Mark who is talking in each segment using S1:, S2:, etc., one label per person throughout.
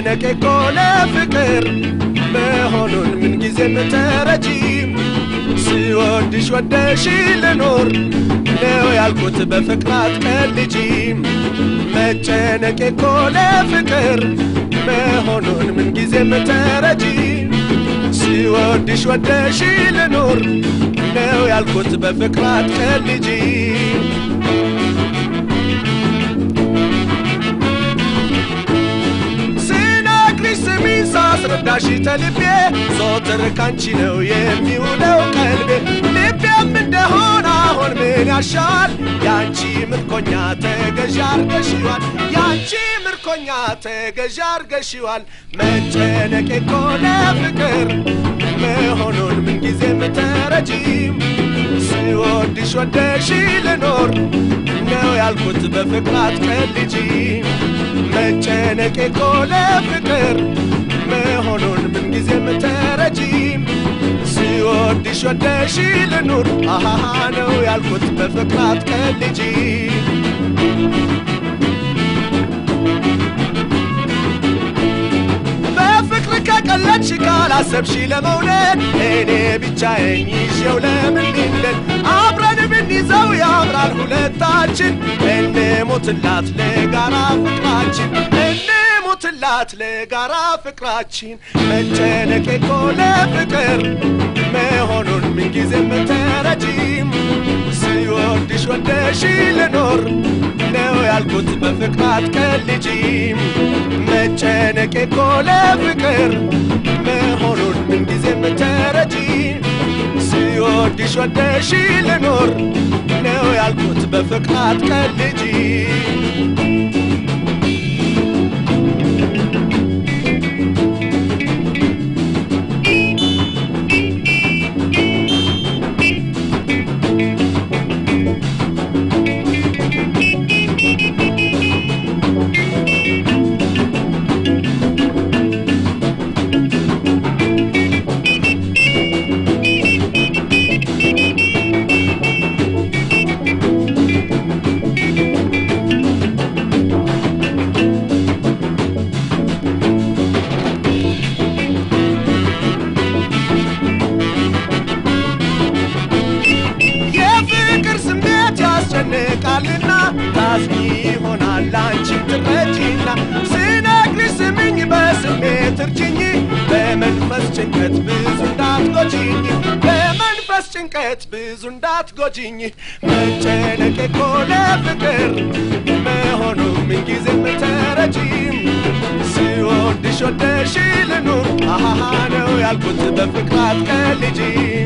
S1: መጨነቄ እኮ ለፍቅር መሆኑን ምንጊዜም ተረጂ ስወድሽ ወደሽ ልኖር ነው ያልኩት በፍቅራት ቀልጂ መጨነቄ እኮ ለፍቅር መሆኑን ምንጊዜም ተረጂ ስወድሽ ወደሽ ልኖር ነው ያልኩት በፍቅራት ቀልጂ ስነግርሽ ስሚኝ ሳስረዳሽ ተልቤ ዞትር ካንቺ ነው የሚውለው ቀልቤ ልቤም እንደሆነ አሁን ምን ያሻል ያንቺ ምርኮኛ ተገዥ አርገሽዋል ያንቺ ምርኮኛ ተገዥ አርገሽዋል መጨነቄ እኮ ለፍቅር መሆኑን ምንጊዜም ተረጂም ስወድሽ ወደሽ ልኖር ነው ያልኩት በፍቅራት ቀልጂ መጨነቄ እኮ ለፍቅር መሆኑን ምንጊዜም ተረጂ ስወድሽ ወደሽ ልኑር አሃሃ ነው ያልኩት በፍቅራት ቀልጂ በፍቅር ከቀለድሽ ካላሰብሽ ለመውደድ እኔ ብቻዬን ይዤው ለምን ልንደድ አብረን ብንይዘው ያምራል ሁለታችን እንሞትላት ለጋራ ፍቅራችን እንሞትላት ለጋራ ፍቅራችን መጨነቄ እኮ ለፍቅር መሆኑን ምንጊዜም ተረጂም ስወድሽ ወደሽ ልኖር ነው ያልኩት በፍቅራት ቀልጂ መጨነቄ እኮ ለፍቅር መሆኑን ምንጊዜም ተረጂ ስወድሽ ወደሽ ልኖር ነው ያልኩት በፍቅራት ቀልጂ የፍቅር ስሜት ያስጨንቃልና ታዝኒ ይሆናል አንቺም ትረጂና ስነግርሽ ስምኝ በስሜት እርጅኝ በመንፈስ ጭንቀት ብዙ እንዳትጎጂኝ በመንፈስ ጭንቀት ብዙ እንዳትጎጂኝ መጨነቄ እኮ ለፍቅር መሆኑ ምንጊዜም ተረጂም ስወድሽ ወደሽ ልኑር አሃሃ ነው ያልኩት በፍቅራት ቀልጂ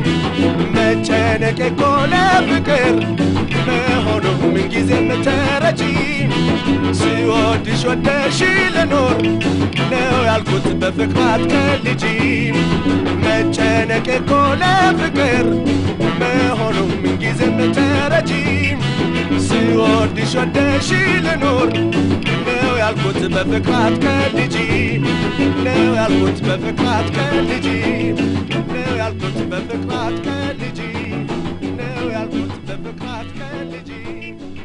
S1: መጨነቄ እኮ ለፍቅር መሆኑ ምንጊዜም ተረጂ ስወድሽ ወደሽ ልኖር ነው ያልኩት በፍቅራት ቀልጂ መጨነቄ እኮ ለፍቅር መሆኑ ምንጊዜም ተረጂ ስወድሽ ወደሽ ልኖር ነው ያልኩት በፍቅራት ቀልጂ ነው ያልኩት በፍቅራት ቀልጂ ነው ያልኩት በፍቅራት ቀልጂ ነው ያልኩት በፍቅራት ቀልጂ